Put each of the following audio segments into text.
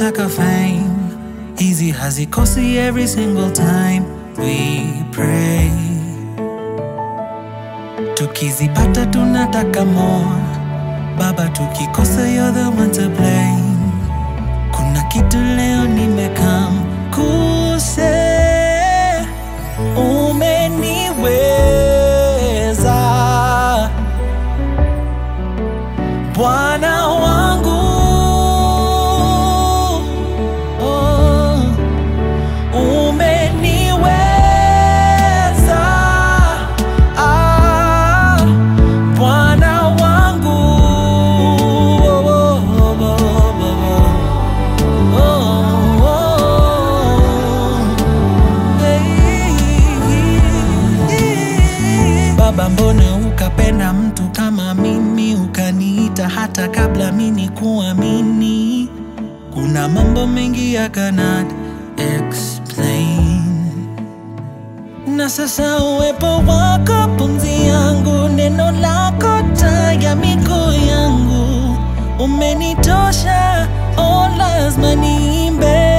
tunataka fame hizi hazikosi every single time we pray tukizipata tunataka more baba tukikosa you're the one to blame kuna kitu leo nimekam kuse umeniweza Bwana wangu oh, umeniweza ah, Bwana wangu oh, oh, oh, oh, oh, oh, hey. Baba, mbona ukapenda mtu kama mimi, ukaniita hata kabla mimi kuamini? Kuna mambo mengi I cannot explain, na sasa uwepo wako pumzi yangu, neno lako taa ya miguu yangu, umenitosha, oh, lazima niimbe,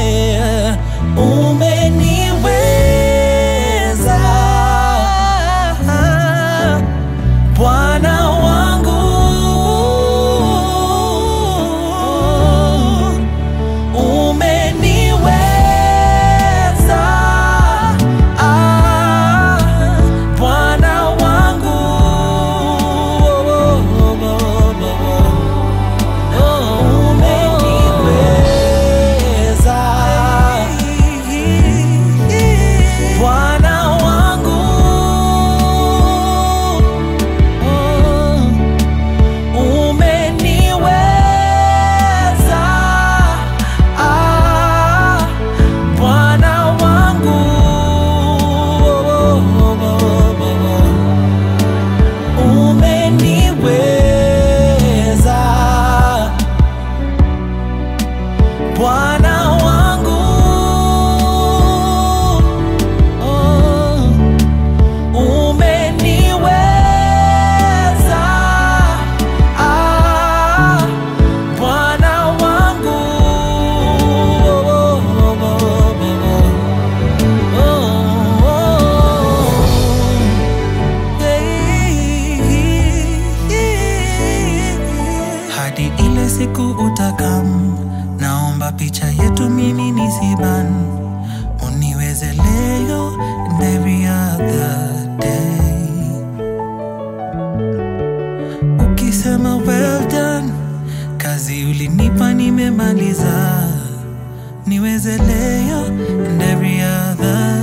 umeniweza Bwana wangu umeniweza ah, Bwana wangu umeniweza Bwana wangu umeniweza ah, Bwana wangu umeniweza Bwana wangu oh, umeniweza ah, Bwana wangu oh, oh, oh, oh, oh, hey. hadi ile siku utakam, naomba picha yetu mimi nisiban, uniweze leo and every other day. Ukisema well done, kazi ulinipa nimemaliza, niweze leo and every other